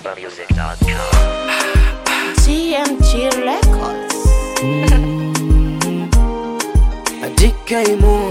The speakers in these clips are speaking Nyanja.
AlumbaMusic.com. TMG Records. adikaimo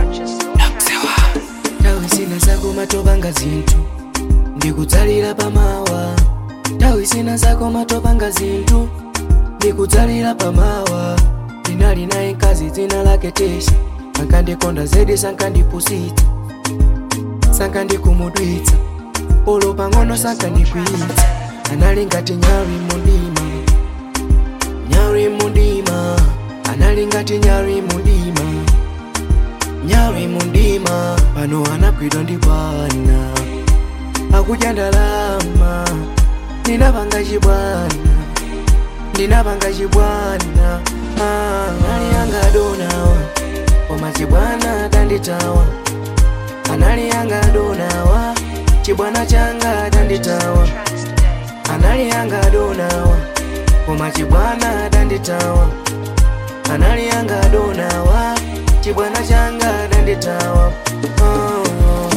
tawi zina zako matopanga zinthu ndikudzalira pamawa tawi zina zako matopanga zinthu ndikudzalira pamawa ndinali naye mkazi dzina lake tesha sankandikonda zedi sankandipusitsa sankandikumudwitsa polo pang'ono sankandikwiyitsa anali ngati nyali mundima nyali mundima anali ngati nyali mundima nyali mundima pano anagwidwa ndi bwana akudya ndalama ndinapanga chibwana ndinapanga chibwana Ah, anali yanga adonawa koma chibwana tanditawa anali yanga adonawa chibwana changa tanditawa anali yanga adonawa koma chibwana tanditawa anali yanga adonawa chibwana changa tanditawa oh, oh.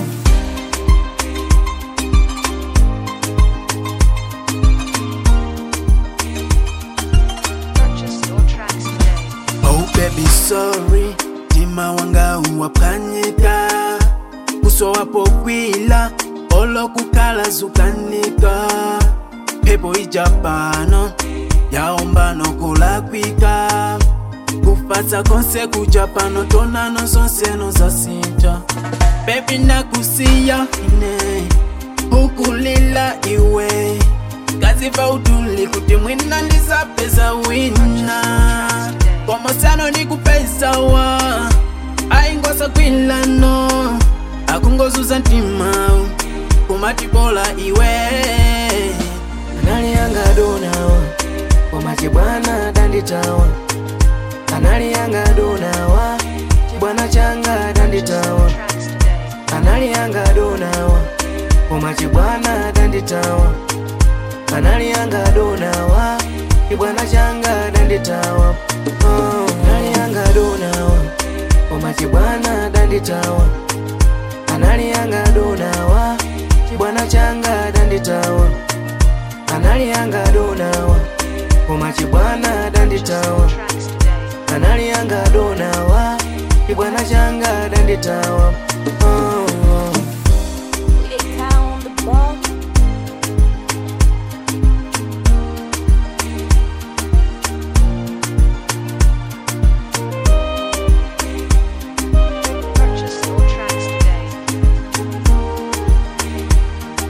Oh baby sorry tima wanga uwapwanyika uso wapo kwila olokukala zukanika pepo ijapano yaomba nokulakwika kufatsa konse kuja pano tonano zonseno zasinja bebi nakusiya ine ukulila iwe kaziva utuli kuti mwina ndisapeza wina komosano ndikupesawa aingosa kwilano akungozuza ntima kumatibola iwe anali yanga adonawa koma chibwana tanditawa anali yanga adonawa chibwana changa tanditawa anali yanga adonawa koma chibwana tanditawa anali yanga adonawa chibwana changa tanditawa oh, anali yanga adonawa koma chibwana tanditawa anali yanga adonawa chibwana changa tanditawa anali yanga adonawa koma chibwana tanditawa anali yanga adonawa chibwana changa tanditawa oh, oh. We get down on the ball.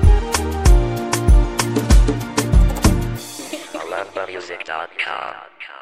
AlumbaMusic.com.